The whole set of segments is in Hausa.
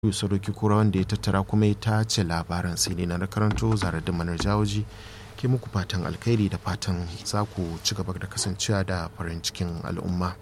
Sadoki Kura wanda ya tattara kuma ya tace labaran sai ne na karanto zare da manar jawoji ke muku fatan alkhairi da fatan za ku ci gaba da kasancewa da farin cikin al'umma.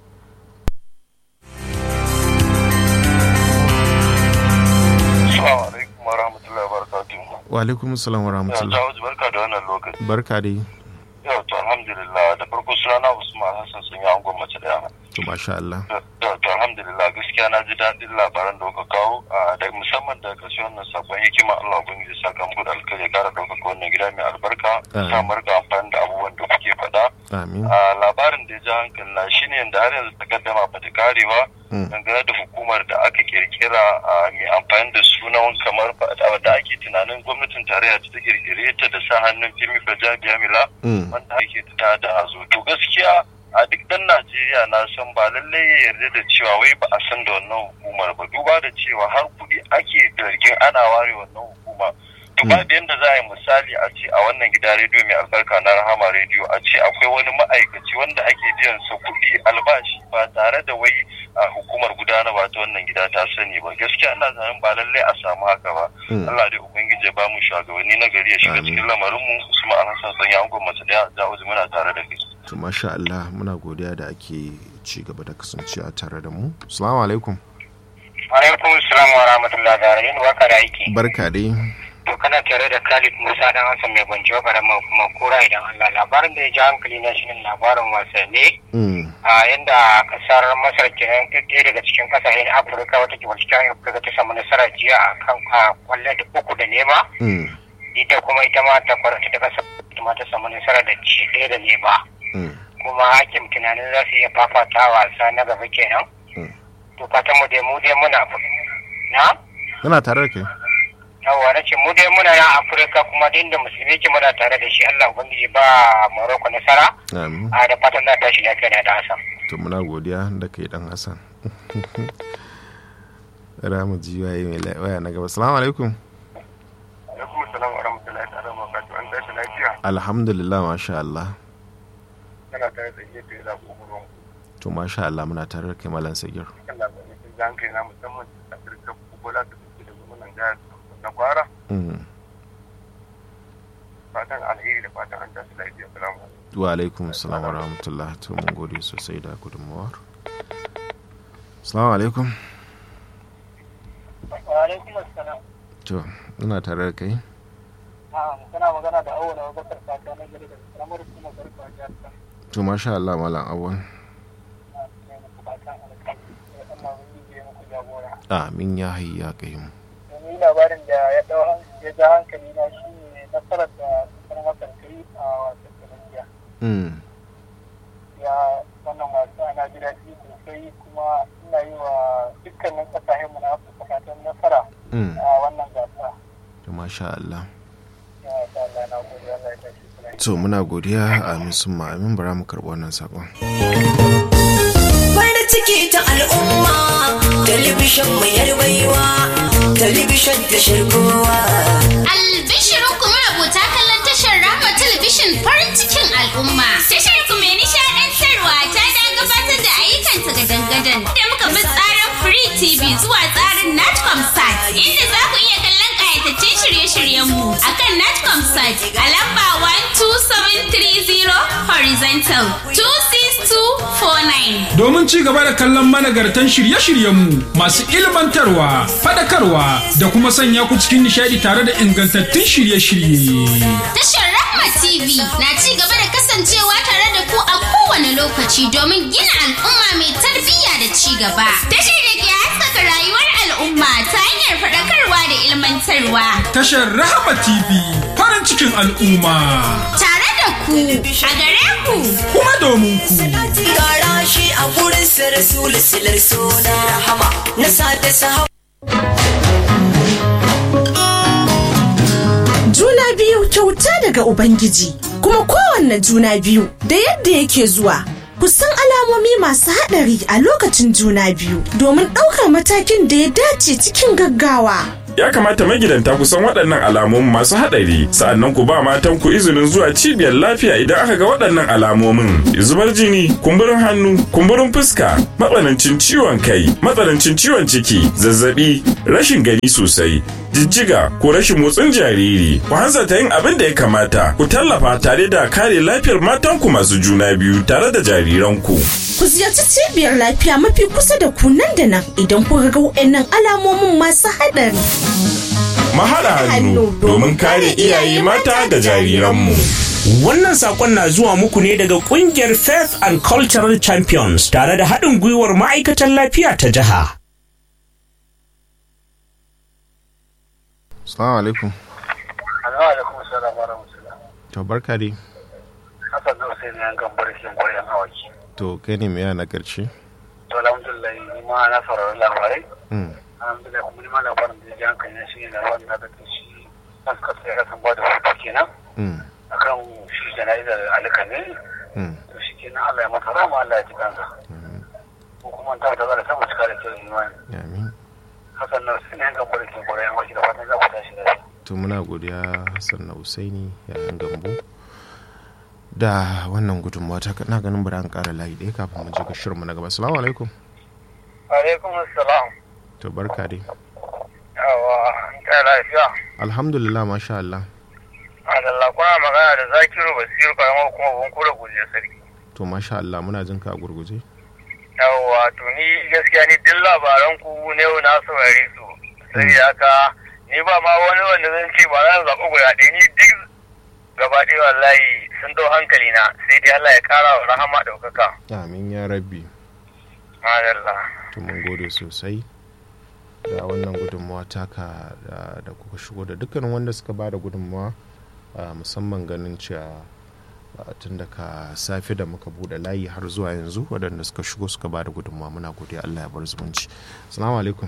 Wa alaikum salam wa rahmatullah. barka da wannan lokaci. Barka dai. Yau to alhamdulillah da farko sunana Usman Hassan sun yi angon mace daya. To masha Allah. To to alhamdulillah gaskiya na ji daɗin labaran da kuka kawo da musamman da ƙarshen wannan sakon hikima Allah ubangiji saka muku da alkhairi kara ɗaukaka wannan gida mai albarka. Sa mu rika amfani da abubuwan da kuke faɗa. Amin. Labarin da ya ji hankali na shine yadda har yanzu takaddama ba ta kare ba. Dangane da hukumar da aka kirkira mai amfani da sunan kamar da ake tunanin gwamnatin tarayya ta kirkire ta da sa hannun Femi Bajabiya Mila. Wanda ake ta da hazo. To gaskiya a duk dan Najeriya na san ba lallai ya yarda da cewa wai ba a san da wannan hukumar ba duba da cewa har kuɗi ake zargin ana ware wannan hukuma to ba da yadda za a yi misali a ce a wannan gida rediyo mai albarka na rahama rediyo a ce akwai wani ma'aikaci wanda ake biyan sa kuɗi albashi ba tare da wai a hukumar gudanarwa ta wannan gida ta sani ba gaskiya ina zanen ba lallai a samu haka ba Allah dai ubangiji ya ba mu shugabanni na gari ya shiga cikin lamarin mu Usman Alhassan sanya angon mace da ya muna tare da kai to masha Allah muna godiya da ake ci gaba da kasancewa tare da mu assalamu alaikum alaikum assalam wa rahmatullahi da rahim barka da aiki barka dai to kana tare da Khalid Musa dan Hassan mai gwanci wa karama kuma kura idan Allah labarin da ya ji hankali na shine labarin wasanni a yanda kasar Masar kenan ɗaya daga cikin kasashen Afirka wata ke wacce Afirka ta samu nasara jiya a kan kwallon da uku da nema ita kuma ita ma ta kwarata da kasar ma ta samu nasara da ci ɗaya da nema kuma hakim tunanin za su iya fafata wasa na gaba kenan to fatan mu dai mu dai muna na muna tare da kai yawwa na ce mu dai muna na afirka kuma da inda musulmi ke muna tare da shi allah ubangiji ba maroko nasara a da fatan na tashi lafiya na da hasan to muna godiya da kai dan hasan ramu ji waye mai waya na gaba salamu alaikum alaikum salam wa rahmatullahi ta'ala wa barakatuh an tashi lafiya alhamdulillah masha Allah kana tare da yadda ya zaɓo gurin to masha Allah muna tare da kai malam sagir kan labarai sun ji hankali na musamman da afirka bola da suke da gwamnan jihar na kwara fatan alheri da fatan an tashi lafiya salamu wa alaikum salam wa rahmatullah to mun gode sosai da gudunmawar salamu alaikum wa alaikum assalam to ina tare da kai kana magana da awwala abubakar fata na gari da karamar kuma garba jihar to masha Allah malam awwal amin ya hayya kayyum domin labarin da ya dau ya ja hankali na shi ne nasarar da kasar masar ta yi a wasan tunisiya ya wannan wasa na ji daɗi sosai kuma ina yi wa dukkanin ƙasashen mu na afirka fatan nasara a wannan gasa to masha Allah ya sa Allah na gode Allah ya tashi kula to muna godiya amin sun amin bara mu karɓi wannan sakon farin ciki ta al'umma talibishin mu baiwa talibishin da shirkowa albishirin kuma rubuta kallon tashar rahma talabishin farin cikin al'umma tashar ku mai nishaɗantarwa ta da gabatar da ayyukanta ga dangadan da muka bi tsarin free tv zuwa tsarin natcom sat inda za ku iya kallon ƙayataccen shirye-shiryenmu a kan natcom sat a lamba 12730 horizontal 26249 domin ci gaba da kallon managartan shirye-shiryenmu masu ilmantarwa, fadakarwa da kuma sanya ku cikin nishadi tare da ingantattun shirye-shirye. Tashar Rahma TV na ci gaba da kasancewa tare da ku a kowane lokaci domin gina al'umma mai tarbiyya da ci gaba. Tashar da ke haskaka rayuwar al'umma ta hanyar faɗakarwa da ilmantarwa. Tashar Rahama TV farin cikin al'umma. Tare da ku a gare ku. Kuma domin ku. Gara shi a gurin sa rasul silar suna rahama na sada sahaba. Juna biyu kyauta daga Ubangiji, kuma kowanne juna biyu da yadda yake zuwa. Kusan alamomi masu haɗari a lokacin juna biyu domin ɗaukar matakin da ya dace cikin gaggawa. ya kamata magidanta ku san waɗannan alamomin masu haɗari sa'annan ku ba matan ku izinin zuwa cibiyar lafiya idan aka ga waɗannan alamomin zubar jini kumburin hannu kumburin fuska matsanancin ciwon kai matsanancin ciwon ciki zazzabi rashin gani sosai jijjiga ko rashin motsin jariri ku hanzarta yin abin da ya kamata ku tallafa tare da kare lafiyar matanku masu juna biyu tare da jariranku Ku ziyarci cibiyar lafiya mafi kusa da ku nan da nan idan kuka ga waɗannan alamomin masu haɗari. mahaɗa hannu domin kare iyaye mata da jariranmu Wannan sakon na zuwa muku ne daga kungiyar Faith and Cultural Champions tare da haɗin gwiwar ma'aikatan lafiya ta jiha. Assalamu alaikum. alaikum salam wa rahmatullah To barka dai. hasan da sai ne an gambar kin gwaryan hawaki To kai ne mai na karshe? to alhamdulillah ni ma na saurari labarai Mm. alhamdulillah kuma ni ma labarin da ya ji hankali na shi ne labarin da ta shi kan suka sai ka san ba da hutu kenan Mm. akan shi jana'izar alika ne Mm. to shi kenan Allah ya masa rama Allah ya ji kansa ko kuma ta ta zara sama cika da kyau imani Amin. hasan na sai ne an gambar kin gwaryan hawaki da fatan za ku tashi da To muna godiya Hassan na Usaini yayin gambo. Da wannan gudunmawa ta na ganin bari an ƙara layi ɗaya kafin mu je ga shirinmu na gaba. Assalamu alaikum. alaikum assalam To barka dai. yawa ta lafiya Alhamdulillah masha Allah. Allah kuna magana da Zakiru Basiru karamar kuma bunkura guje sarki To masha Allah muna jin ka a gurguje. yawwa to ni gaskiya ni duk labaran ku ne na saurare su sai haka ni ba ma wani wanda zan ce ba zan zaɓi guda ɗaya ni duk gaba ɗaya wallahi sun dau hankali na sai dai Allah ya ƙara wa rahama ɗaukaka Amin ya rabbi. madalla To mun gode sosai. Da wannan gudunmawa taka da, da kuka shigo da dukkanin wanda suka ba da gudunmawa a musamman ganin cewa a tun daga safe da muka bude layi har zuwa yanzu waɗanda suka shigo suka ba da gudunmawa muna godiya Allah ya bar zumunci. Assalamu alaikum.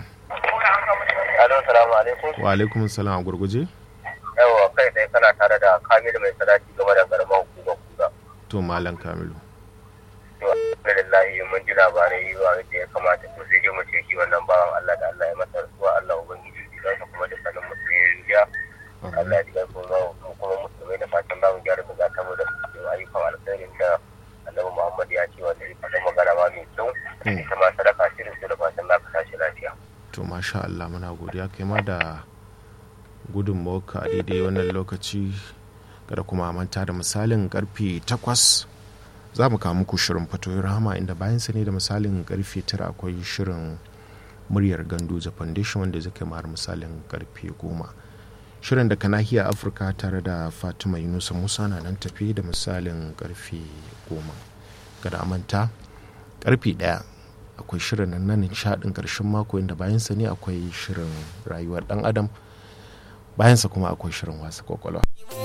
alo salamu alaikum Wa alaikum salam a gurguje. yawwa kai dai kana tare da Kamilu mai salati game da garman kuga kuga To Malam Kamilu. to alhamdulillah mun ji labarai ba da ya kamata to sai dai mu ce shi wannan bawan Allah da Allah ya masa rasuwa Allah ubangiji ya sa kuma dukkanin musulmi ya Allah ya diga kuma mu kuma musulmai da fatan za mu gyara da zata mu da ayyukan alkhairin da Annabi Muhammad ya ce wanda ya faɗa magana ma mai kyau ita ma sadaka shirin su da fatan za ka tashi lafiya. To masha Allah muna godiya kai ma da gudunmawarka a daidai wannan lokaci kada kuma a manta da misalin karfe 8 za mu kawo muku shirin fatoyin rahama inda bayan sa ne da misalin karfe 9 akwai shirin muryar gandoja foundation wanda zai kai har misalin karfe 10 shirin da nahiyar afirka tare da fatima yunusa musa na nan tafi da misalin karfe 10 kada a manta karfe 1 akwai shirin nan na nishadin karshen mako inda bayansa ne akwai shirin rayuwar dan adam bayansa kuma akwai shirin wasa kwakwalwa